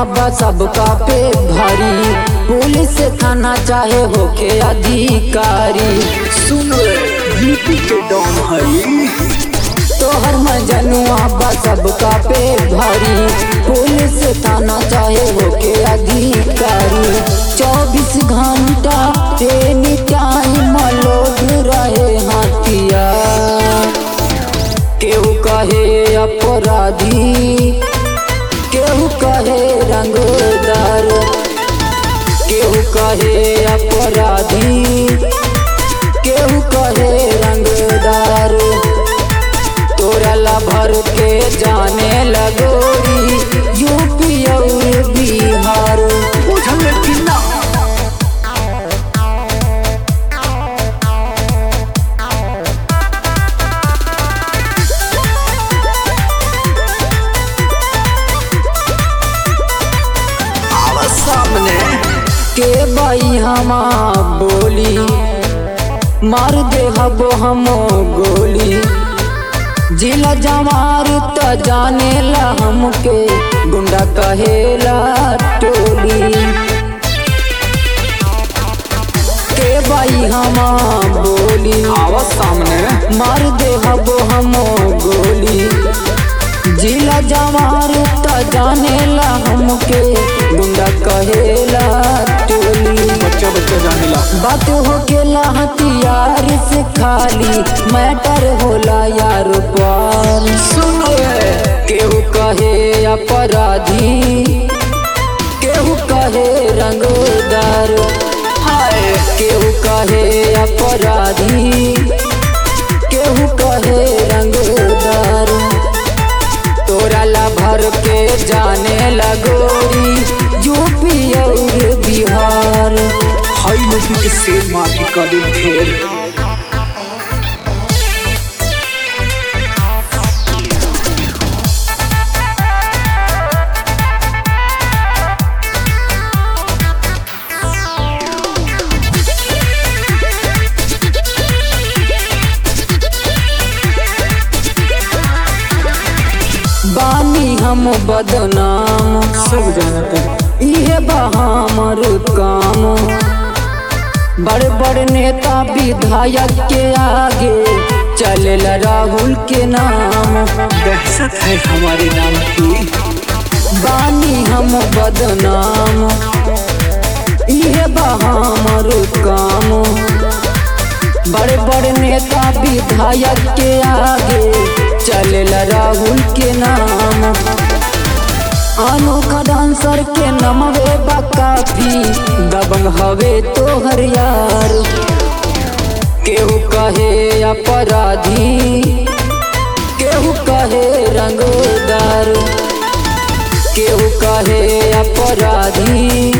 बा सबका पे भारी पुलिस थाना चाहे होके अधिकारी सुन यूपी के डॉन हई तोहर मजनुआ बा सबका पे भारी पुलिस थाना चाहे होके अधिकारी चौबीस घंटा एनी टाइम लोग रहे हाथिया केहू कहे अपराधी केहू कहे रंगदार केहू कहे अपराधी केहू कहे रंगदार तोरा ला भर के जाने लगोरी यूपी और बिहार बुझल कि ना आवा सामने के बाई हमा बोली मार दे हबो हमो गोली जिला जमार त जाने ला हमके गुंडा कहेला टोली के बाई हमा बोली आवा सामने मार दे हबो हमो गोली जिला जवार त जाने ला हमके गुंडा कहेला टोली बच्चा बच्चा जाने ला बात हो गेला हथियार से खाली मैटर होला यार पार सुन केहू कहे अपराधी केहू कहे रंगदार हाय केहू कहे अपराधी केहू कहे रंगदार तोरा ला भर के जाने लगोरी यूपी और बिहार हाई नदी के शेर माफी का दिन फेर बानी हम बदनाम सब जानते हैं इहे बा हमर काम बड़े बड़े नेता विधायक के आगे चलेला राहुल के नाम दहशत है हमारे नाम की बानी हम बदनाम इहे बा हमर काम बड़े बड़े नेता विधायक के आगे चलेला राहुल के नाम अनोखा डांसर के नमवे बा काफी दबंग हवे तोहर यार केहू कहे अपराधी केहू कहे रंगदार केहू कहे अपराधी